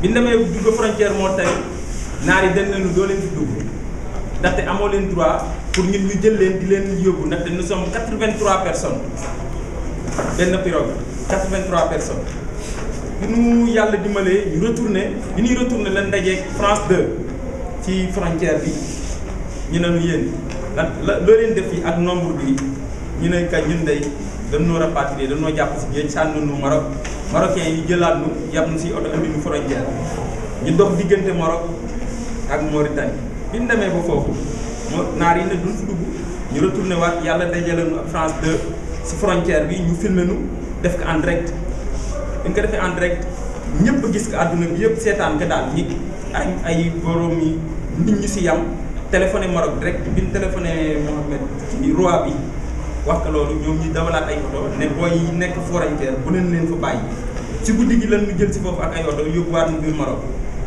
bi ñu demee dugg frontière moo tey naar yi dañ leen doo leen fi dugg ndaxte amoo leen droit pour ñun ñu jël leen di leen yóbbu ndaxte nous sommes 83 personnes benn pirogue 83 personnes bi nu yàlla dimbalee ñu retourné bi ñuy retourné leen dajeeg France 2 ci frontière bi ñu ne nu yéen lan la loo leen def yi ak nombre bi ñu ne ka ñun day dañoo rapatrier dañoo jàpp si géej sànni nu Maroc marocains yi jëlaat nu yàpp nu si oto indi nu frontière ñu dox diggante Maroc ak Mauritanie bi ñu demee ba foofu moo naar yi ne duñ fi dugg ñu retourné waat yàlla dajale nu ak France 2 si frontière bi ñu filmé nu def ko en direct bi ñu ko defee en direct ñëpp gis ko àdduna bi yëpp seetaan ko daal ñi ay ay borom yi nit ñi si yam téléphoné Maroc direct bi ñu téléphoné Mohamed ci roi bi wax ko loolu ñoom ñu dawalaat ay oto ne booy yi nekk frontière bu leen leen fa bàyyi ci guddi gi lan ñu jël si foofu ak ay oto yóbbuwaat ñu biir Maroc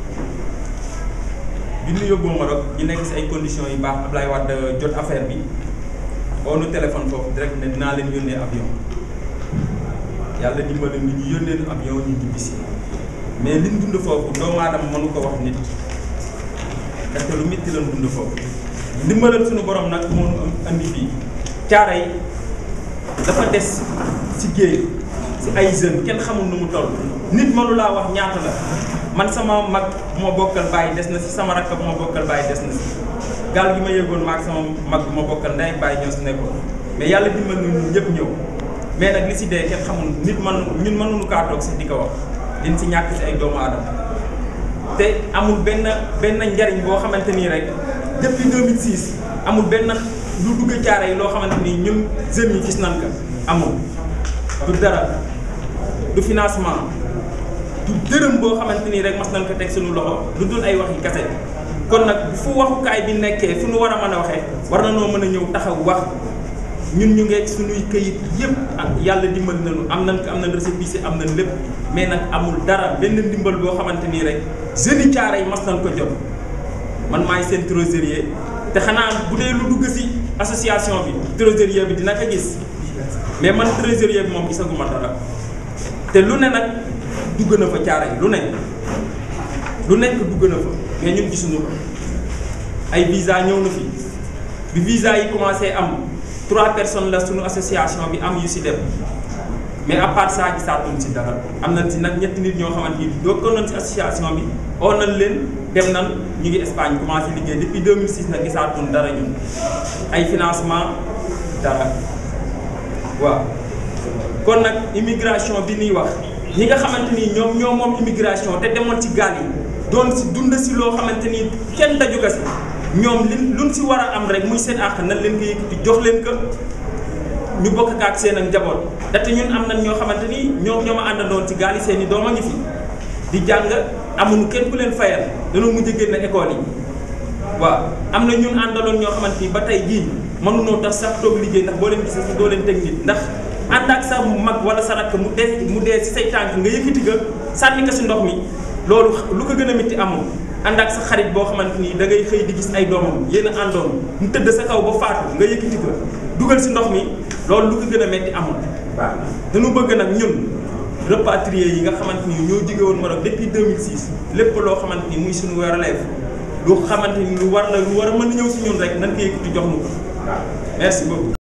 bi ñu yóbboo Maroc ñu nekk si ay conditions yu baax Ablaye Wade jot affaire bi oo nu téléphone foofu direct ne dinaa leen yónnee avion yàlla dimbali ni ñu yónnee nu avion ñu ñibbi si mais liñ dund foofu doomu aadama mënu ko wax nit parce que lu métti lañ dund foofu ndimbalal suñu borom nag moo nu andi fii caara yi dafa des si géej si ay jeunes kenn xamul nu mu toll nit mënu laa wax ñaata la man sama mag bu ma bokkal bàyyi des na si sama rakk bu ma bokkal bàyyi des na si gaal gi ma yëgoon maag sama mag bu ma bokkal ndey bàyyi ñoo si nekkoon mais yàlla dimbal na ñun ñëpp ñëw mais nag li si dee kenn xamul nit man ñun mënuñu kaa toog sax di ko wax liñ si ñàkk si ay doomu aadama te amul benn benn njariñ boo xamante nii rek depuis 2006 amul benn lu dugg caare yi loo xamante ni ñun jeunes yi gis nañ ko amul du dara du financement du dërëm boo xamante ni rek mas nañ ko teg suñu loxo lu dul ay waxi kase kon nag fu waxukaay bi nekkee fu nu war a mën a waxee war na noo mën a ñëw taxaw wax ñun ñu ngeeg suñuy këyit yëpp ak yàlla dimbali nañu am nañ ko am nañ récépissé am nañ lépp mais nag amul dara benn ndimbal boo xamante nii rek jeunes yi caare yi mas nañ ko jot man maay seen trésorier te xanaa bu dee lu dugg si association bi trésorier bi dina ko gis mais man trésorier bi moom gisaguma dara te lu ne nag dugg na fa caare yi lu ne lu nekk dugg na fa mais ñun gisuñu ko ay visa ñëw na fi bi visa yi commencé am trois personnes la suñu association bi am yu si dem mais à part ça gisaatuñ si dara am nañ si nag ñetti nit ñoo xamante ni bokkoon nañ si association bi oo nañ leen dem nan ñu ngi Espagne commencé liggéey depuis 2006 nag gisaatuñ dara ñun ay financement dara waaw kon nag immigration bi ñuy wax ñi nga xamante ni ñoom ñoo moom immigration te demoon ci gaal yi doon si dund si loo xamante ni kenn daju ko si ñoom li luñ si war a am rek muy seen àq nan leen ko yëkkati jox leen ko ñu bokk ak seen ak njaboot ndaxte ñun am nañ ñoo xamante ni ñoom ñoo ma àndandoon ci gaal yi seen i doom a ngi fi di jàng amuñu kenn ku leen fayal dañoo mujj génn école yi waaw am na ñun àndaloon ñoo xamante ni ba tey jii mënunoo tax sax toog liggéey ndax boo leen gisee sax doo leen teg nit ndax ànd ak sa mag wala sa rakk mu dee mu dee si say tànk nga yëkkati ga sànni ko si ndox mi loolu lu ko gën a métti amul ànd ak sa xarit boo xamante ni da ngay xëy di gis ay doomam yéen a àndoon mu tëdd sa kaw ba faatu nga yëkkati ko dugal si ndox mi loolu lu ko gën a métti amul waaw dañu bëgg nag ñun rapatriés yi nga xamante ni ñoo jóge woon Maroc depuis 2006 lépp loo xamante ni muy suñu relève lu xamante ni lu war la lu war a mën a ñëw si ñun rek nan ko yëkkati jox nu ko waaw merci beaucoup